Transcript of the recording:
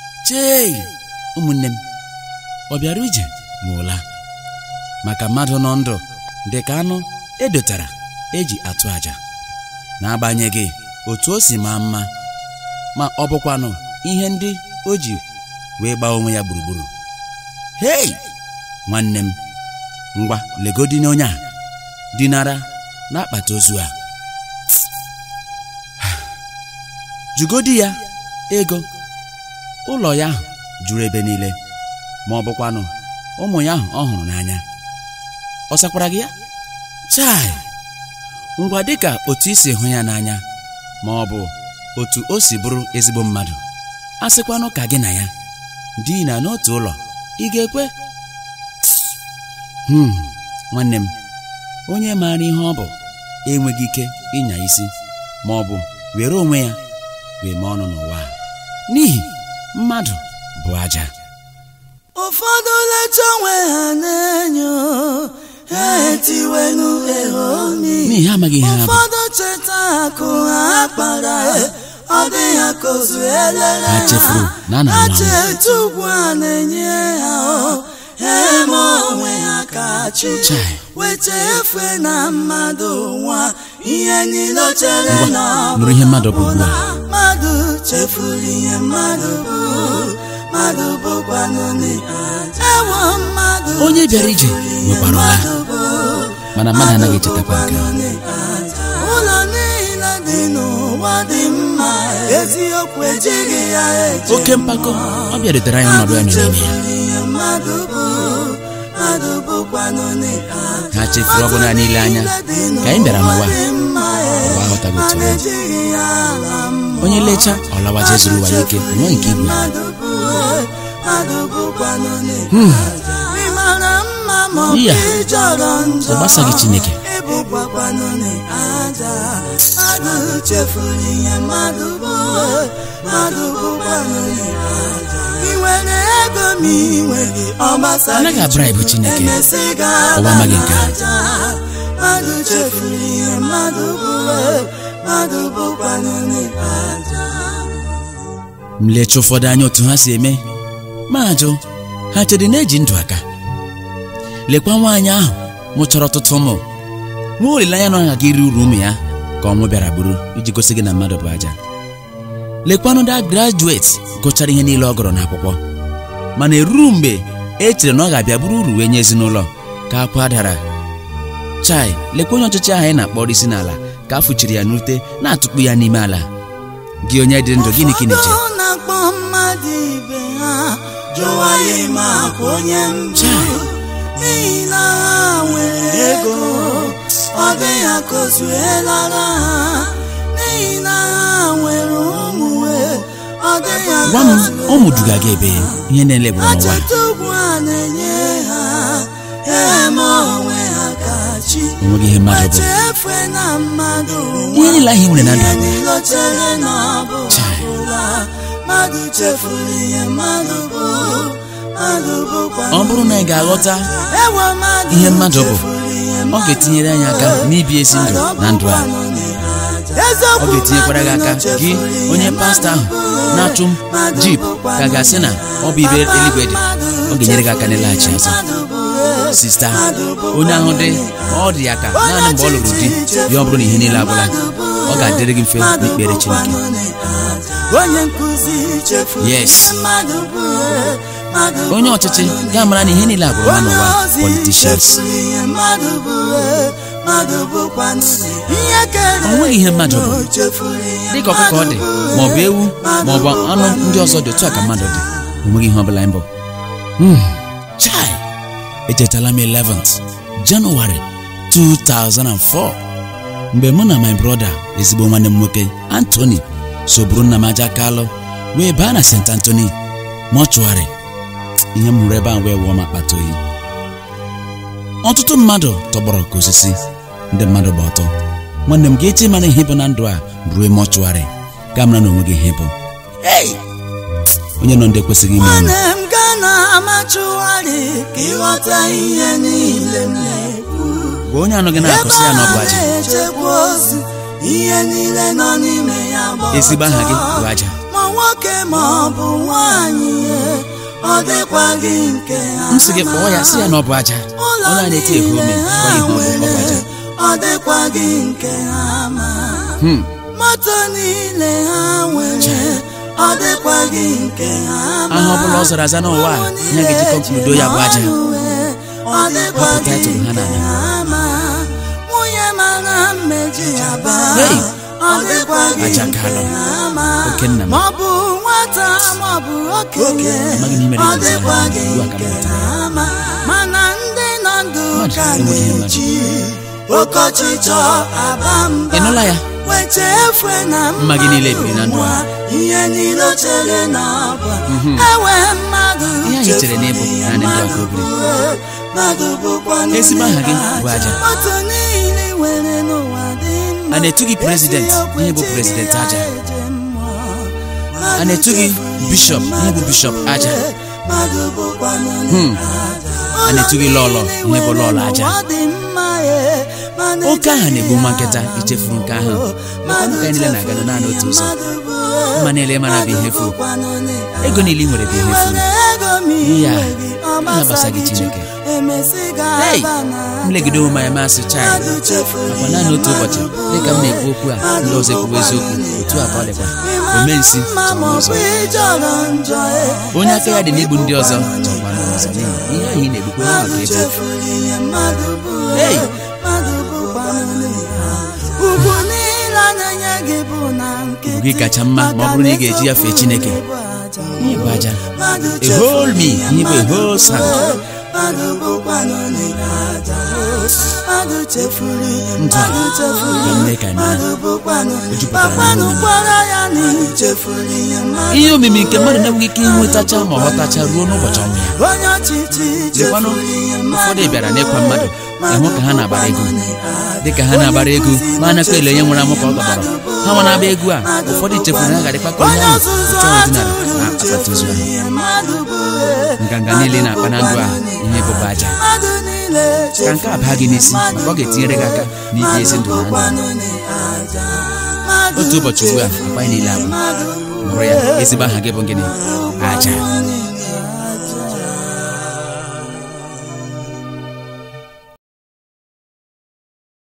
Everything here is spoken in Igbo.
chei ụmụnne m ọ bịara ije ma ụla maka mmadụ nọ ndụ dị ka anụ edotara eji atụ aja n'agbanyeghị otu o si maa mma ma ọ bụkwanụ ihe ndị o ji wee gbaa onwe ya gburugburu hei nwanne m ngwa legodi n'onye a dinara n'akpati ozu a jugodi ya ego ụlọ ya ahụ juru ebe niile ma ọ bụkwanụ ụmụ ya ahụ ọ hụrụ n'anya ọ sakwara gị ya chai ngwa dịka otu i si hụ ya n'anya ma ọ bụ otu o si bụrụ ezigbo mmadụ a sịkwanụ ka gị na ya dina n'otu ụlọ ị ga-ekwe hmm nwanne m onye maara ihe ọ bụ enweghị ike ịnya isi ma ọ bụ were onwe ya wee mee ọnụ n'ụwa a. n'ihi mmadụ bụ aja ụfọdụ leta onwe ha n'enyo ha etiwenu ehomi n'ihi ha amaghị ihe ha bụ ụfọdụ cheta akụ ha kpara ọ dị ha kozu elere Ha chefuru na a na-anwụ ha anwụ. cheta ugwu a na-enye ha o ha eme onwe ha ka chi Chai. weta efe na mmadụ nwa ihe niile o chere Ngwa, na ọ nụrụ ihe mmadụ bụ ugbu a. mmadụ chefuru ihe mmadụ bụ mmadụ bụkwanụ n'aja ewo mmadụ Onye bịara ije chefuru ihe nwekwara ụla. mmadụ bụ, mana mmadụ anaghị echetakwa nke a. bụkwanụ n'aja. ụlọ niile dị n'ụwa dị mma eziokwu ejighị ya eche oke mpako ọ bịarutere anyị ọnọdụ ya nọ n'ime ya chefuru ihe mmadụ bụ mmadụ bụkwanụ n'aja. ha chefuru ọbụna niile anya ka anyị bịara n'ụwa a, ụwa aghọtaghị otu ọ dị. onye lechaa ọ lawa jee zuru ụwa ya ike nwee nke ibu ya N'ihi a, ọ gbasaghị Chineke. ịbụkwakwanụ n'aja mmadụ chefuru ihe mmadụ bụ mmadụ bụkwanụ n'aja ị nwere ego ma ị nweghị ọ gbasaghị Anaghị abribe Chineke. emesị Ụwa ga-ala amaghị nke a. n'aja mmadụ chefuru ihe mmadụ bụ mmadụ bụkwanụ n'aja m lechaa ụfọdụ anya otu ha si eme ma ajụ ha chere na eji ndụ aka lekwa nwaanyị ahụ mụchara ọtụtụ ụmụ nwee olileanya na ọ gaghị iri uru ụmụ ya ka ọnwụ bịara bụrụ iji gosi gị na mmadụ bụ aja lekwanụ da grajueti gụchara ihe niile ọ gụrụ n'akwụkwọ mana eruru mgbe e chere na ọ ga-abịa bụrụ uru wee nye ezinụlọ ka akwa dara chai lekwa onye ọchịchị ahụ anyị na-akpọrọ isi n'ala ka a fụchiri ya n'ute na-atụkpu ya n'ime ala gị onye dị ndụ gịnị ka ị na-eche Ụfọdụ na-akpọ mmadụ ibe ha jụwa ya ime akwa onye mbụ Chai. n'ihi na ha nwere ego ọ dị ya kozuelara ha n'ihi na ha nwere ụmụ ọ dị ya gwa m ụmụ duga gị ebe ihe niile bụ n'ụwa achọta ugwu a na-enye ha eme onwe ha ka chi onweghị ihe mmadụ bụ echefe na mmadụ ihe niile ahụ ị nwere na ndụ ihe a bụ niile o chere na ọ bụ Chai. ụla mmadụ chefuru ihe mmadụ bụ mmadụ bụkwa ọ bụrụ na ị ga-aghọta Ewo mmadụ ihe mmadụ bụ, chefuru ihe ọ mmadụ ga-etinyere anyị aka n'ibi ezi ndụ na ndụ a ọ ga-etinyekwara gị aka gị onye pastọ ahụ na-achụ m jip ka ga-asị na ọ bụ ibe eluigwe dị ọ ga-enyere gị aka n'ịlaghachi azụ sista onye ahụ dị ọ dị ya ka naanị mgbe ọ lụrụ di ya ọ bụrụ na ihe niile agwụla ọ ga-adịrị gị mfe n'ikpere Chineke onye nkụzi chefuru Yes. ihe mmadụ bụ mmadụ onye ọchịchị ga mara na ihe niile agwụrụ ha n'ụwa politicians O nweghị ihe mmadụ bụ. dịka ọkụkọ ọ dị ma ọ bụ ewu ma ọ bụ anụ ndị ọzọ dị otu a ka mmadụ dị o nweghị ihe ọbụla mbụ Hmm, chai echetala m 11th Janụwarị 2004 mgbe mụ na my brother ezigbo nwanne m nwoke Anthony so buru nna m aja kalụ wee baa na St. Anthony mọchụarị ihe m hụrụ ebe a wee wụọ m akpata oyi ọtụtụ mmadụ tọgbọrọ ka osisi ndị mmadụ gba ọtọ nwanne m ga-eche mara ihe bụ na ndụ a ruo mọchụarị ga mara na onwe gị ihe bụ Hey! onye nọ ndị ekwesịghị ime ọnụ nwanne m gaa na amachụgharị ka ịghọta ihe niile m na-ekwu bụ onye anụ gị na-akụsị ya na ọ bụ aja na-echekwa ozu ihe niile nọ n'ime ya bụ ezigbo aha gị bụ aja ma nwoke ma ọ bụ nwanyị ọ dịkwa gị nke ha m sị gị kpọọ ya sị ya na ọ bụ aja ụlọ onye a na-eti ehu ome niile gwa ha ya ihe ọ bụ ọ bụ aja nwere ọ dịkwa gị nke ha ma Hmm. moto niile ha nwere ọ dịkwa gị nke ha ma aha ọbụla ọ zara aza n'ụwa a ihe ga-eji kọnkludo ya bụ aja ọ dịkwa Hapụ gị title ha nke n'ala. ha ma nwunye mara mmeji ya baa Hey! ọ dịkwa gị Aja nke kalọ. ha ma Oke nna m. ma ọ bụ nwata ma ọ bụ okenye Amaghị m ihe mere ọ eji zaa dịkwa ha. gị Ugbu a ka m nke ghọtara. ha ma mana ndị nọ ndụ Mmadụ ka enweghị ihe na-eji oke ọchịchọ aba mba ị nụla ya weche efe na Mma gị niile biri na ndụ a. ihe niile o chere na ọba ewe mmadụ Ihe anyị chere na ịbụ chefuru ya, naanị ndị ọgụ mmadụ obiri. bụ, mmadụ bụkwa Ezigbo aha gị bụ aja. otu niile nwere n'ụwa dị mma A na-etu gị president, Eziokwu ihe bụ chiri president ya aja. eje mmụọ. A na-etu gị Mmadụ bishop, chefuru ihe bụ ya, bishop aja. mmadụ bụkwa Hmm. aja. A na-etu gị lọlọ, ihe bụ lọlọ aja. Ụlọ niile nwere n'ụwa dị mma, eh, mana Oke aha na-egbu nwa nkịta echeghị ya ichefuru nke ahụ. ahụ. Mekwanụ ka anyị niile na-aga naanị otu ụzọ. Mma niile mara bụ ihe efu. Ego niile i nwere bụ ihe efu. Ihe a, ihe gbasa gị Chineke. Hey! m legide onwe m anya masị chai nakwa naanị otu ụbọchị dịka m na-ekwu okwu a ndị ọzọ ekwuwe eziokwu otu a ka ọ dịkwa ome nsi chọrọ ụzọ onye aka ya dị n'igbu ndị ọzọ chọkwa n'ụzọ n'ihi na ihe ahụ ị na-egbukwe ya maka ego Hey! ugwu niile a na-enye gị bụ na nkịtị Ugwu gị kacha mma ma ọ bụrụ na ị ga-eji ya fee Chineke. Ihe bụ aja Mmadụ a whole me ihe bụ a whole sound mmadụ bụkwanụ n'ime aja mmadụ chefuru Ndụ a, mmadụ chefuru ka m mee ka anyị mara. mmadụ bụkwanụ O jupụtara gbakwanụ n'ime gwara ya na ị chefuru ihe mmadụ ihe omimi nke mmadụ na-enweghị ike ịnwetacha ma ọ ghọtacha ruo n'ụbọchị ọnwụ ya onye ọchịchị lekwanụ chefuru ihe ụfọdụ bịara n'ịkwa mmadụ ịhụ ka ha na-agbara ego dịka ha na-agbara ego ma a nakwa ele onye nwere amụ ka ọ tọgbọrọ ha nwa na-agba egwu a ụfọdụ chefuru na ha ga-adịkwa ka onye onye ahụ ọzụzụ chọọ ọdịnala atụrụ na akpata ozu ahụ chefuru ihe mmadụ bụ nganga niile ị na-akpa na ndụ a ihe bụba aja mmadụ niile ka nke a baa gị n'isi maka ọ ga-etinyere gị aka n'ibi ezi ndụ na ndụ otu ụbọchị ugbu a akpa anyị niile abụ nụrụ ya ezigbo aha gị bụ gịnị aja aja